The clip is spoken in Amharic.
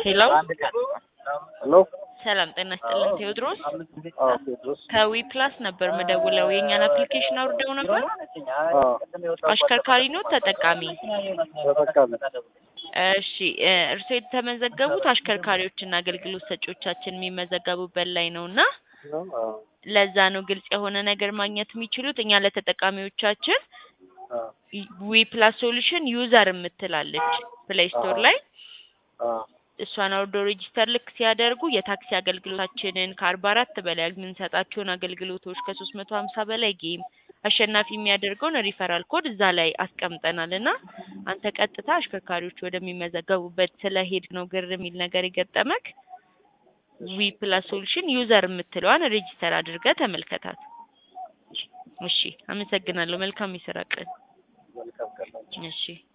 ሄሎ ሄሎ ሰላም ጤና ይስጥልን ቴዎድሮስ አዎ ቴዎድሮስ ከዊ ፕላስ ነበር ምደውለው የእኛን አፕሊኬሽን አውርደው ነበር አዎ አሽከርካሪ ነው ተጠቃሚ ተጠቃሚ እሺ እ እርስዎ የተመዘገቡት አሽከርካሪዎችና አገልግሎት ሰጪዎቻችን የሚመዘገቡበት ላይ ነው እና አዎ ለዛ ነው ግልጽ የሆነ ነገር ማግኘት የሚችሉት እኛ ለተጠቃሚዎቻችን አዎ ዊ ፕላስ ሶሉሽን ዩዘር የምትላለች ፕሌይ ስቶር ላይ አዎ እሷን አውርዶ ሬጂስተር ልክ ሲያደርጉ የታክሲ አገልግሎታችንን ከአርባ አራት በላይ የምንሰጣቸውን አገልግሎቶች ከሶስት መቶ ሀምሳ በላይ ጌም አሸናፊ የሚያደርገውን ሪፈራል ኮድ እዛ ላይ አስቀምጠናል እና አንተ ቀጥታ አሽከርካሪዎች ወደሚመዘገቡበት ስለሄድ ነው ግር የሚል ነገር የገጠመክ ዊ ፕላስ ሶሉሽን ዩዘር የምትለዋን ሬጂስተር አድርገህ ተመልከታት። እሺ፣ አመሰግናለሁ። መልካም የስራ ቀን። መልካም ቀን እሺ